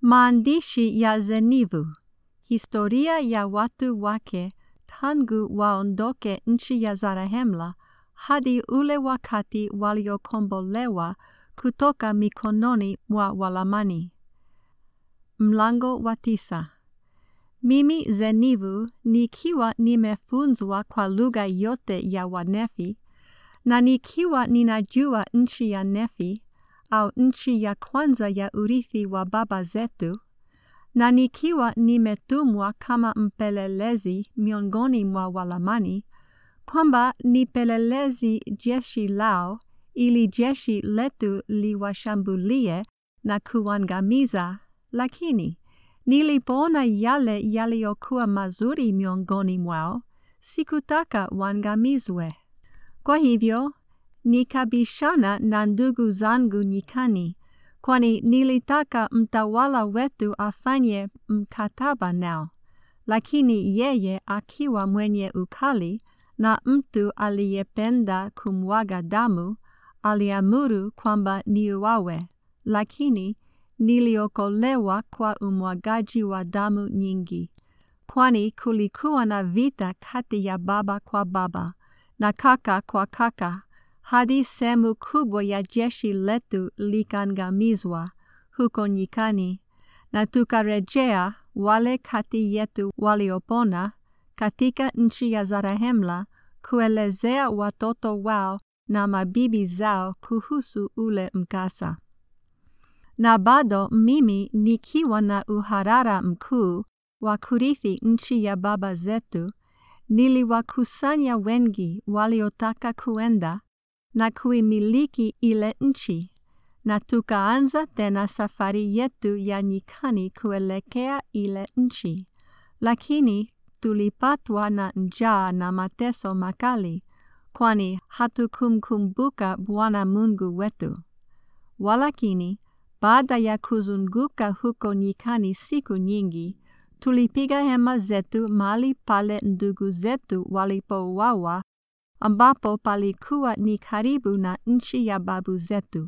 Maandishi ya Zenivu. Historia ya watu wake tangu waondoke nchi ya Zarahemla hadi ule wakati waliokombolewa kutoka mikononi mwa Walamani. Mlango wa tisa. Mimi Zenivu nikiwa nimefunzwa kwa lugha yote ya Wanefi na nikiwa ninajua nchi ya Nefi au nchi ya kwanza ya urithi wa baba zetu, na nikiwa nimetumwa kama mpelelezi miongoni mwa Walamani, kwamba nipelelezi jeshi lao ili jeshi letu liwashambulie na kuangamiza, lakini nilipoona yale yaliyokuwa mazuri miongoni mwao, sikutaka waangamizwe. Kwa hivyo nikabishana na ndugu zangu nyikani, kwani nilitaka mtawala wetu afanye mkataba nao, lakini yeye akiwa mwenye ukali na mtu aliyependa kumwaga damu, aliamuru kwamba niuawe, lakini niliokolewa kwa umwagaji wa damu nyingi, kwani kulikuwa na vita kati ya baba kwa baba na kaka kwa kaka hadi sehemu kubwa ya jeshi letu likaangamizwa huko nyikani, na tukarejea wale kati yetu waliopona katika nchi ya Zarahemla kuelezea watoto wao na mabibi zao kuhusu ule mkasa. Na bado mimi nikiwa na uharara mkuu wa kurithi nchi ya baba zetu, niliwakusanya wengi waliotaka kuenda na kuimiliki ile nchi, na tukaanza tena safari yetu ya nyikani kuelekea ile nchi, lakini tulipatwa na njaa na mateso makali, kwani hatukumkumbuka Bwana Mungu wetu. Walakini, baada ya kuzunguka huko nyikani siku nyingi, tulipiga hema zetu mahali pale ndugu zetu walipouawa, ambapo palikuwa ni karibu na nchi ya babu zetu.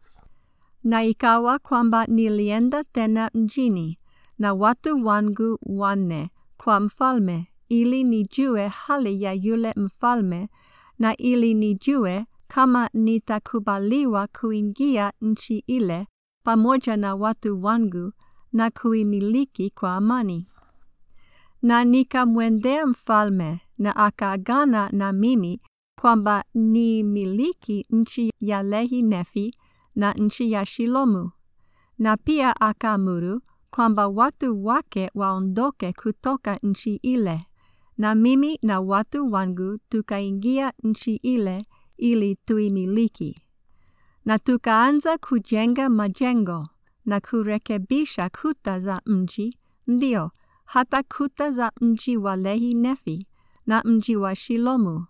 Na ikawa kwamba nilienda tena mjini na watu wangu wanne kwa mfalme, ili nijue hali ya yule mfalme na ili nijue kama nitakubaliwa kuingia nchi ile pamoja na watu wangu na kuimiliki kwa amani. Na nikamwendea mfalme na akaagana na mimi kwamba nimiliki nchi ya Lehi Nefi na nchi ya Shilomu, na pia akaamuru kwamba watu wake waondoke kutoka nchi ile, na mimi na watu wangu tukaingia nchi ile ili tuimiliki. Na tukaanza kujenga majengo na kurekebisha kuta za mji, ndio hata kuta za mji wa Lehi Nefi na mji wa Shilomu.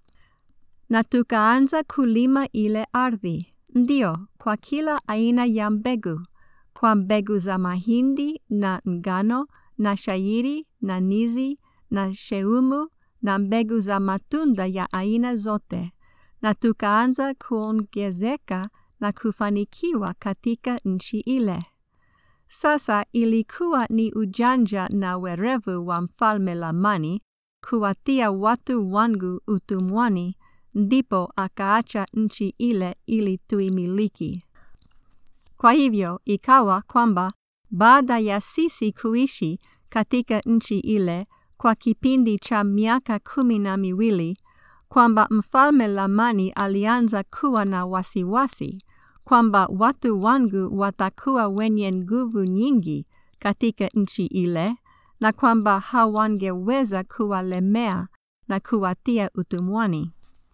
Na tukaanza kulima ile ardhi, ndio kwa kila aina ya mbegu, kwa mbegu za mahindi na ngano na shairi na nizi na sheumu na mbegu za matunda ya aina zote, na tukaanza kuongezeka na kufanikiwa katika nchi ile. Sasa ilikuwa ni ujanja na werevu wa mfalme Lamani kuwatia watu wangu utumwani, ndipo akaacha nchi ile ili tuimiliki. Kwa hivyo ikawa kwamba baada ya sisi kuishi katika nchi ile kwa kipindi cha miaka kumi na miwili, kwamba mfalme Lamani alianza kuwa na wasiwasi kwamba watu wangu watakuwa wenye nguvu nyingi katika nchi ile, na kwamba hawangeweza kuwalemea na kuwatia utumwani.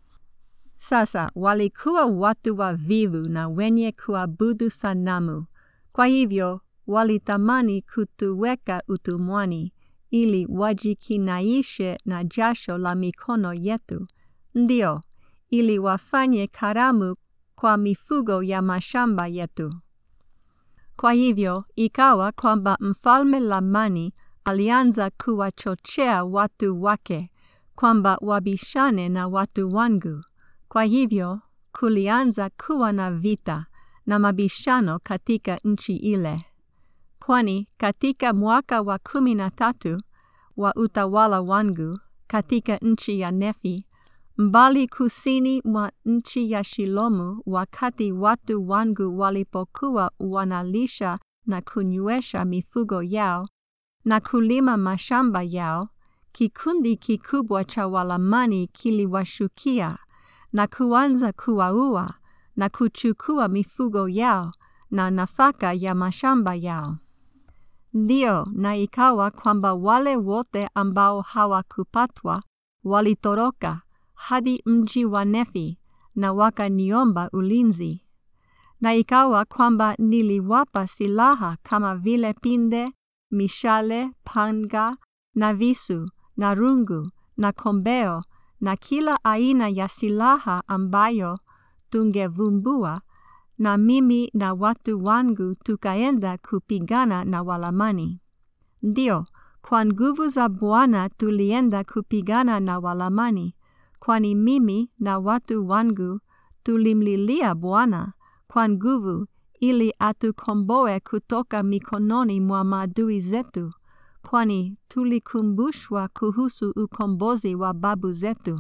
Sasa walikuwa watu wavivu na wenye kuabudu sanamu, kwa hivyo walitamani kutuweka utumwani ili wajikinaishe na jasho la mikono yetu, ndio ili wafanye karamu kwa mifugo ya mashamba yetu. Kwa hivyo ikawa kwamba mfalme Lamani alianza kuwachochea watu wake kwamba wabishane na watu wangu. Kwa hivyo kulianza kuwa na vita na mabishano katika nchi ile. kwani katika mwaka wa kumi na tatu wa utawala wangu katika nchi ya Nefi, mbali kusini mwa nchi ya Shilomu, wakati watu wangu walipokuwa wanalisha na kunywesha mifugo yao na kulima mashamba yao, kikundi kikubwa cha Walamani kiliwashukia na kuanza kuwaua na kuchukua mifugo yao na nafaka ya mashamba yao. Ndiyo, na ikawa kwamba wale wote ambao hawakupatwa walitoroka hadi mji wa Nefi na wakaniomba ulinzi. Na ikawa kwamba niliwapa silaha kama vile pinde, mishale, panga na visu na rungu na kombeo na kila aina ya silaha ambayo tungevumbua, na mimi na watu wangu tukaenda kupigana na Walamani. Ndio, kwa nguvu za Bwana tulienda kupigana na Walamani, kwani mimi na watu wangu tulimlilia Bwana kwa nguvu ili atukomboe kutoka mikononi mwa maadui zetu, kwani tulikumbushwa kuhusu ukombozi wa babu zetu.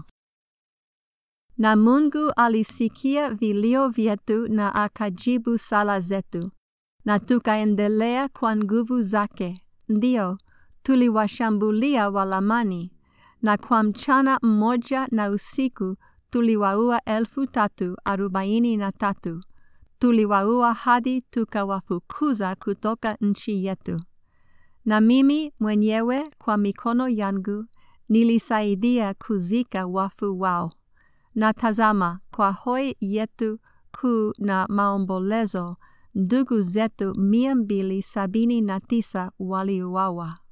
Na Mungu alisikia vilio vyetu na akajibu sala zetu, na tukaendelea kwa nguvu zake. Ndio, tuliwashambulia Walamani, na kwa mchana mmoja na usiku tuliwaua elfu tatu arobaini na tatu. Tuliwaua hadi tukawafukuza kutoka nchi yetu. Na mimi mwenyewe kwa mikono yangu nilisaidia kuzika wafu wao. Na tazama, kwa hoi yetu kuu na maombolezo, ndugu zetu mia mbili sabini na tisa waliuawa.